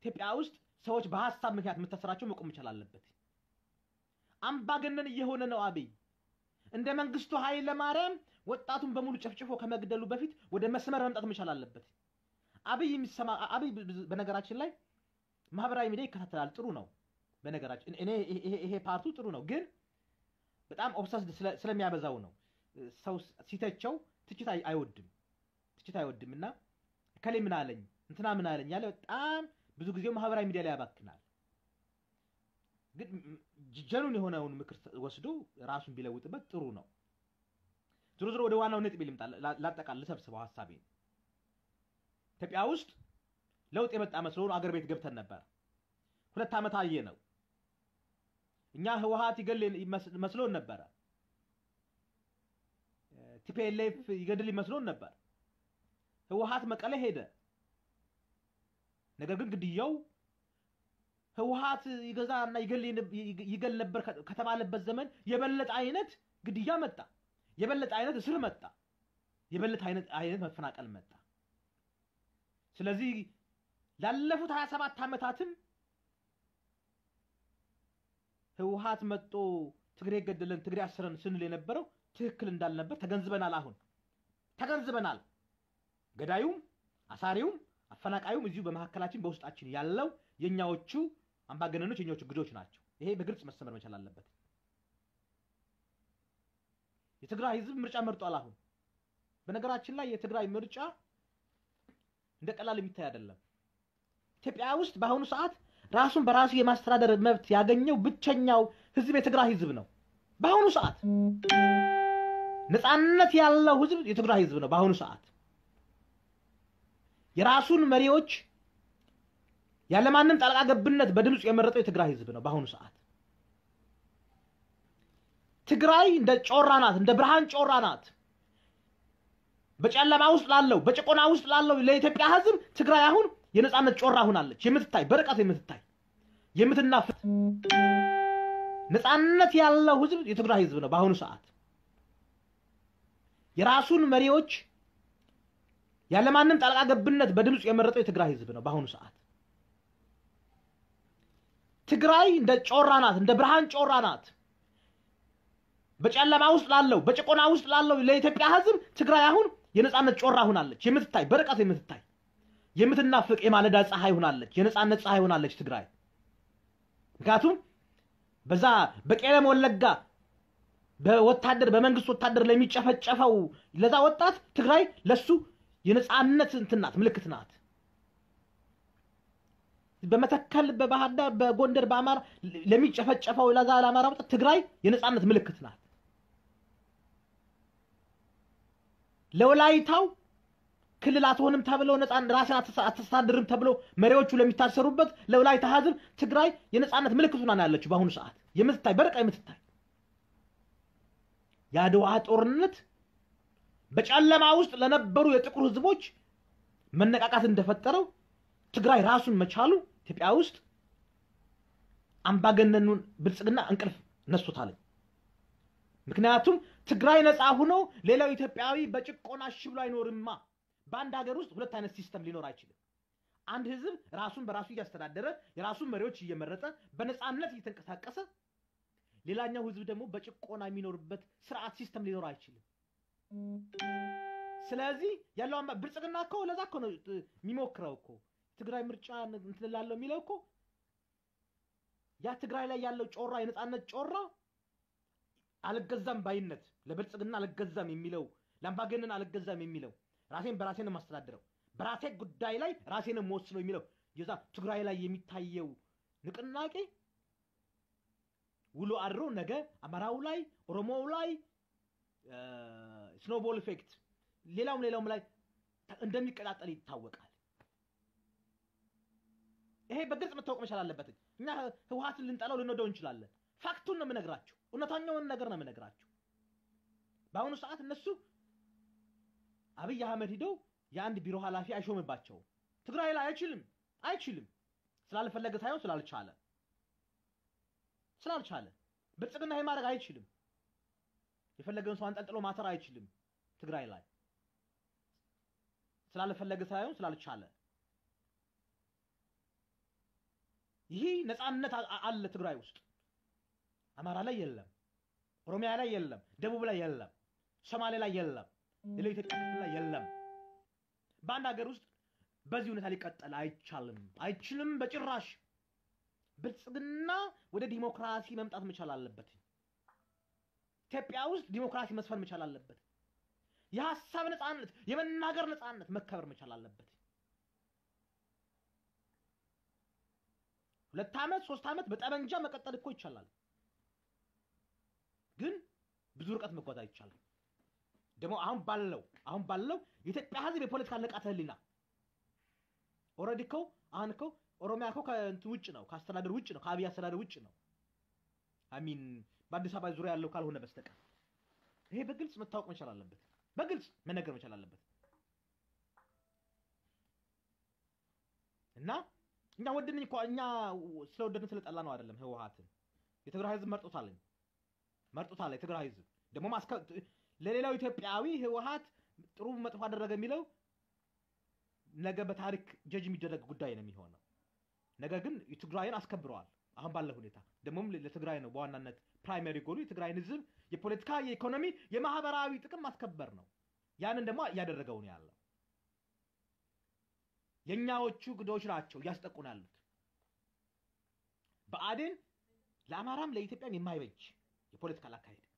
ኢትዮጵያ ውስጥ ሰዎች በሀሳብ ምክንያት መታሰራቸው መቆም መቻል አለበት። አምባገነን እየሆነ ነው አብይ። እንደ መንግስቱ ኃይለ ማርያም ወጣቱን በሙሉ ጨፍጭፎ ከመግደሉ በፊት ወደ መስመር መምጣት መቻል አለበት። አብይ የሚሰማ አብይ በነገራችን ላይ ማህበራዊ ሚዲያ ይከታተላል። ጥሩ ነው። በነገራችን እኔ ይሄ- ይሄ ፓርቱ ጥሩ ነው፣ ግን በጣም ኦብሰስድ ስለሚያበዛው ነው። ሰው ሲተቸው ትችት አይ- አይወድም ትችት አይወድም እና ከሌ ምን አለኝ እንትና ምን አለኝ ያለ በጣም ብዙ ጊዜው ማህበራዊ ሚዲያ ላይ ያባክናል። ግን ጀኑን የሆነውን ምክር ወስዶ ራሱን ቢለውጥበት ጥሩ ነው። ዞሮ ዞሮ ወደ ዋናው ነጥብ ልምጣ፣ ላ- ላጠቃል ልሰብስበው ሀሳቤን። ኢትዮጵያ ውስጥ ለውጥ የመጣ መስሎን አገር ቤት ገብተን ነበር። ሁለት ዓመት አየ ነው። እኛ ህወሀት ይገል ይመስ- መስሎን ነበረ። ቲፒኤልኤፍ ይገድል ይመስሎን ነበር። ህወሀት መቀሌ ሄደ። ነገር ግን ግድያው ህወሀት ይገዛና ይገል ይገል ነበር ከ- ከተባለበት ዘመን የበለጠ አይነት ግድያ መጣ። የበለጠ አይነት እስር መጣ። የበለጠ አይነት አይነት መፈናቀል መጣ። ስለዚህ ላለፉት 27 ዓመታትም ህወሀት መጦ ትግሬ ገደለን ትግሬ አስረን ስንል የነበረው ትክክል እንዳልነበር ተገንዝበናል። አሁን ተገንዝበናል። ገዳዩም አሳሪውም አፈናቃዩም እዚሁ በመካከላችን በውስጣችን ያለው የኛዎቹ አምባገነኖች የኛዎቹ ግዶች ናቸው። ይሄ በግልጽ መሰመር መቻል አለበት። የትግራይ ህዝብ ምርጫ መርጧል። አሁን በነገራችን ላይ የትግራይ ምርጫ እንደ ቀላል የሚታይ አይደለም። ኢትዮጵያ ውስጥ በአሁኑ ሰዓት ራሱን በራሱ የማስተዳደር መብት ያገኘው ብቸኛው ህዝብ የትግራይ ህዝብ ነው። በአሁኑ ሰዓት ነፃነት ያለው ህዝብ የትግራይ ህዝብ ነው። በአሁኑ ሰዓት የራሱን መሪዎች ያለማንም ጣልቃ ገብነት በድምፁ የመረጠው የትግራይ ህዝብ ነው። በአሁኑ ሰዓት ትግራይ እንደ ጮራ ናት፣ እንደ ብርሃን ጮራ ናት። በጨለማ ውስጥ ላለው በጭቆና ውስጥ ላለው ለኢትዮጵያ ህዝብ ትግራይ አሁን የነፃነት ጮራ ሆናለች። የምትታይ በርቀት የምትታይ የምትናፍት ነፃነት ያለው ህዝብ የትግራይ ህዝብ ነው። በአሁኑ ሰዓት የራሱን መሪዎች ያለማንም ጣልቃ ገብነት በድምፁ የመረጠው የትግራይ ህዝብ ነው። በአሁኑ ሰዓት ትግራይ እንደ ጮራ ናት፣ እንደ ብርሃን ጮራ ናት። በጨለማ ውስጥ ላለው በጭቆና ውስጥ ላለው ለኢትዮጵያ ህዝብ ትግራይ አሁን የነፃነት ጮራ ሆናለች። የምትታይ በርቀት የምትታይ የምትናፍቅ የማለዳ ፀሐይ ሆናለች። የነፃነት ፀሐይ ሆናለች ትግራይ። ምክንያቱም በዛ በቄለም ወለጋ በወታደር በመንግስት ወታደር ለሚጨፈጨፈው ለዛ ወጣት ትግራይ ለሱ የነፃነት እንትን ናት፣ ምልክት ናት። በመተከል በባህር ዳር በጎንደር በአማራ ለሚጨፈጨፈው ለዛ ለአማራ ወጣት ትግራይ የነፃነት ምልክት ናት። ለወላይታው ክልል አትሆንም ተብለው ነፃ ራስን አትሳ- አታስተዳድርም ተብሎ መሪዎቹ ለሚታሰሩበት ለወላይታ ህዝብ ትግራይ የነፃነት ምልክት ሆና ነው ያለችው በአሁኑ ሰዓት የምትታይ በርቃ የምትታይ የአድዋ ጦርነት በጨለማ ውስጥ ለነበሩ የጥቁር ህዝቦች መነቃቃት እንደፈጠረው ትግራይ ራሱን መቻሉ ኢትዮጵያ ውስጥ አምባገነኑን ብልጽግና እንቅልፍ ነስቶታል። ምክንያቱም ትግራይ ነፃ ሆኖ ሌላው ኢትዮጵያዊ በጭቆና እሺ ብሎ አይኖርማ። በአንድ ሀገር ውስጥ ሁለት አይነት ሲስተም ሊኖር አይችልም። አንድ ህዝብ ራሱን በራሱ እያስተዳደረ የራሱን መሪዎች እየመረጠ በነፃነት እየተንቀሳቀሰ፣ ሌላኛው ህዝብ ደግሞ በጭቆና የሚኖርበት ስርዓት ሲስተም ሊኖር አይችልም። ስለዚህ ያለው አማ- ብልጽግና እኮ ለዛ እኮ ነው እ, የሚሞክረው እኮ ትግራይ ምርጫ እንትን እላለሁ የሚለው እኮ ያ ትግራይ ላይ ያለው ጮራ የነፃነት ጮራ አልገዛም ባይነት ለብልጽግና አልገዛም የሚለው ለአምባገነን አልገዛም የሚለው ራሴን በራሴ ነው የማስተዳድረው በራሴ ጉዳይ ላይ ራሴ ነው የምወስነው የሚለው የዛ ትግራይ ላይ የሚታየው ንቅናቄ ውሎ አድሮ ነገ አማራው ላይ ኦሮሞው ላይ ስኖቦል ኢፌክት ሌላውም ሌላውም ላይ ተ- እንደሚቀጣጠል ይታወቃል። ይሄ በግልጽ መታወቅ መቻል አለበት። እኛ ህወሀትን ልንጠላው ልንወደው እንችላለን። ፋክቱን ነው የምነግራቸው፣ እውነተኛውን ነገር ነው የምነግራቸው። በአሁኑ ሰዓት እነሱ አብይ አህመድ ሂደው የአንድ ቢሮ ኃላፊ አይሾምባቸውም። ትግራይ ላይ አይችልም አይችልም ስላልፈለገ ሳይሆን ስላልቻለ ስላልቻለ ብልጽግና ይሄ ማድረግ አይችልም። የፈለገውን ሰው አንጠልጥሎ ማሰር አይችልም። ትግራይ ላይ ስላልፈለገ ሳይሆን ስላልቻለ ይህ ነፃነት አ- አለ ትግራይ ውስጥ አማራ ላይ የለም፣ ኦሮሚያ ላይ የለም፣ ደቡብ ላይ የለም፣ ሶማሌ ላይ የለም፣ ሌላው ኢትዮጵያ ክፍል ላይ የለም። በአንድ ሀገር ውስጥ በዚህ ሁኔታ ሊቀጠል አይቻልም፣ አይችልም በጭራሽ። ብልጽግና ወደ ዲሞክራሲ መምጣት መቻል አለበት። ኢትዮጵያ ውስጥ ዲሞክራሲ መስፈን መቻል አለበት። የሀሳብ ነፃነት፣ የመናገር ነፃነት መከበር መቻል አለበት። ሁለት ዓመት ሶስት ዓመት በጠመንጃ መቀጠል እኮ ይቻላል፣ ግን ብዙ ርቀት መጓዝ አይቻልም። ደግሞ አሁን ባለው አሁን ባለው የኢትዮጵያ ሕዝብ የፖለቲካ ንቃተ ህሊና ኦልሬዲ እኮ አሁን እኮ ኦሮሚያ እኮ ከእንትን ውጭ ነው፣ ከአስተዳደር ውጭ ነው፣ ከአብይ አስተዳደር ውጭ ነው። አሚን በአዲስ አበባ ዙሪያ ያለው ካልሆነ በስተቀር ይሄ በግልጽ መታወቅ መቻል አለበት። በግልጽ መነገር መቻል አለበት እና እኛ ወደድን እኮ እኛ ስለወደድን ስለጠላ ነው አይደለም። ህወሓትን የትግራይ ህዝብ መርጦታለኝ መርጦታል። የትግራይ ህዝብ ደግሞ ማስከ ለሌላው ኢትዮጵያዊ ህወሓት ጥሩ መጥፎ አደረገ የሚለው ነገ በታሪክ ጀጅ የሚደረግ ጉዳይ ነው የሚሆነው። ነገር ግን የትግራይን አስከብረዋል። አሁን ባለው ሁኔታ ደግሞም ለትግራይ ነው በዋናነት ፕራይመሪ ጎሉ የትግራይን ህዝብ የፖለቲካ፣ የኢኮኖሚ፣ የማህበራዊ ጥቅም ማስከበር ነው። ያንን ደግሞ እያደረገው ነው ያለው። የእኛዎቹ ግዶች ናቸው እያስጠቁ ነው ያሉት። ብአዴን ለአማራም ለኢትዮጵያም የማይበጅ የፖለቲካል አካሄድ